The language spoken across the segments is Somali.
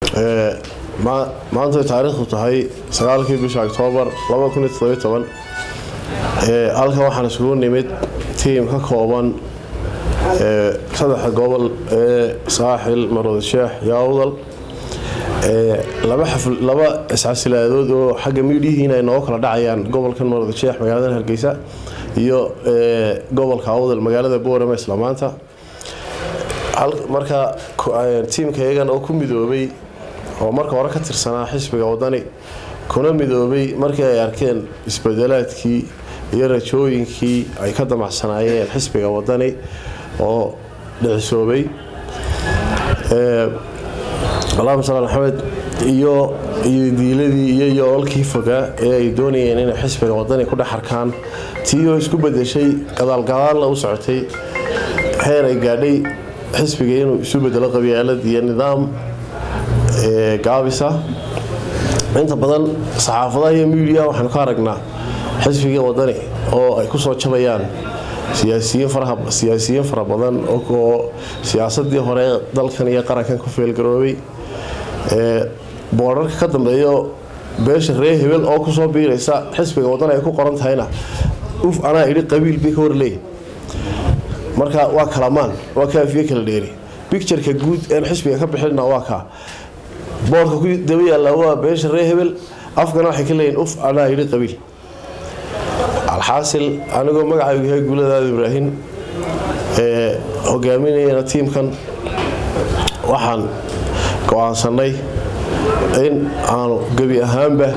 maanta taariikhdu tahay sagaalkii bisha oktoobar halkan waxaan isugu nimid tiim ka kooban saddexa gobol ee saaxil marwada sheex iyo awdal laba iscasilaadood oo xagga miidhihiina ay nooga kala dhacayaan gobolkan marwada sheex magaalada hargeysa iyo gobolka awdal magaalada boorama isla maanta marka tiimka iyagan oo ku midoobay oo marka hore ka tirsanaa xisbiga wadani kuna midoobay markii ay arkeen isbedelaadkii iyo rajooyinkii ay ka damacsanaayeen xisbiga wadani oo dhicisoobay allahuma sal maxamed iyo diiladii iyo yoolkii fogaa ee ay doonayeen inay xisbiga wadani ku dhex arkaan tii oo isku bedeshay gadaalgadaalna u socotay heer ay gaadhay xisbiga inuu isu bedelo qabyaalad iyo nidaam gaabisa inta badan saxaafadaha iyo miidiya waxaanu ka aragnaa xisbiga wadani oo ay kusoo jabayaan siyaasiyiin fara badan oo siyaasadii hore dalkan iyo qarankan ku feelgaroobay boorarka ka dambeeyo beesha reer hebel oo kusoo biiraysa xisbiga wadani ay ku qoran tahayna uf anaa idhi qabiil bay ka horleey marka waa kalamaan waa kaafiye kala dheeri bictureka guud een xisbiga ka bixina waa kaa boorka ku daba yaalla waa beesha reer hebel afkana waxay ka leeyihin uf anaa idhi qabiil alxaasil anigoo magacaygu yahay guuladaada ibraahim ee hogaaminayana tiimkan waxaan go-aansanay in aanu gebi ahaanba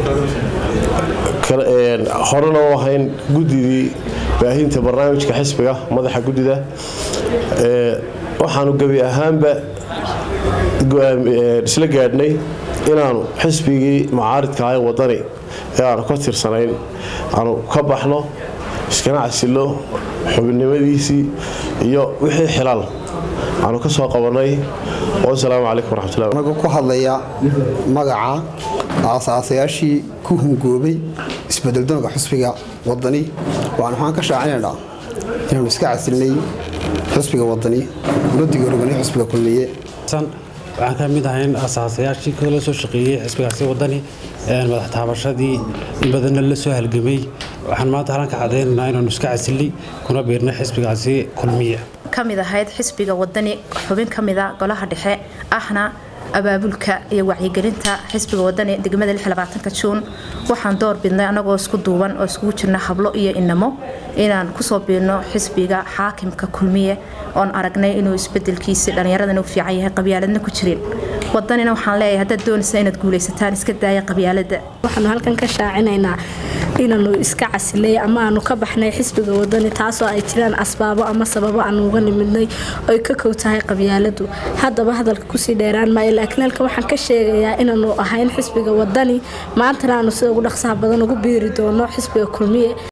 horena u ahayn guddidii baahinta barnaamijka xisbiga madaxa guddida waxaanu gebi ahaanba isla gaadhnay inaanu xisbigii mucaaridka ahay wadani ee aanu ka tirsanayn aanu ka baxno iskana casilo xubinimadiisii iyo wixii xilaal aanu ka soo qabanay wasalaamu calaykum waraxmatullahi anagu ku hadlaya magaca aasaasayaashii ku hungoobay isbedeldoonka xusbiga wadani waan waxaan ka shaacinaynaa inaanu iska casilnay xusbiga wadani una digooroganay xusbiga kulmiye waxaan ka mid ahayn asaasayaashii kala soo shaqeeyey xisbigaasi wadani madax taabashadii in badanna la soo halgamay waxaan maanta halan ka cadaynaynaa inaanu iska casilnay kuna biirnay xisbigaasi kulmiye ka mid ahayd xisbiga wadani xubin ka mida golaha dhexe ahna abaabulka iyo wacyigelinta xisbiga wadani degmada juun waxaan door bidnay anagoo isku duuban oo iskugu jirna hablo iyo inamo inaan kusoo biirno xisbiga xaakimka kulmiye oon aragnay inuu isbedelkiisi dhallinyaradana u fiican yahay qabyaaladna ku jirin wadanina waxaan leeyahay haddaad doonaysa inaad guulaysataan iska daaya qabyaalada waxaanu halkan ka shaacinaynaa inaanu iska casilay ama aanu ka baxnay xisbiga wadani taasoo ay jiraan asbaabo ama sababo aanu uga nimidnay oy ka kow tahay qabyaaladu haddaba hadalka kusii dheeraan maayo laakiin halkan waxaan ka sheegayaa inaanu ahayn xisbiga wadani maantana aanu sida ugu dhaqsaha badan ugu biiri doono xisbiga kulmiye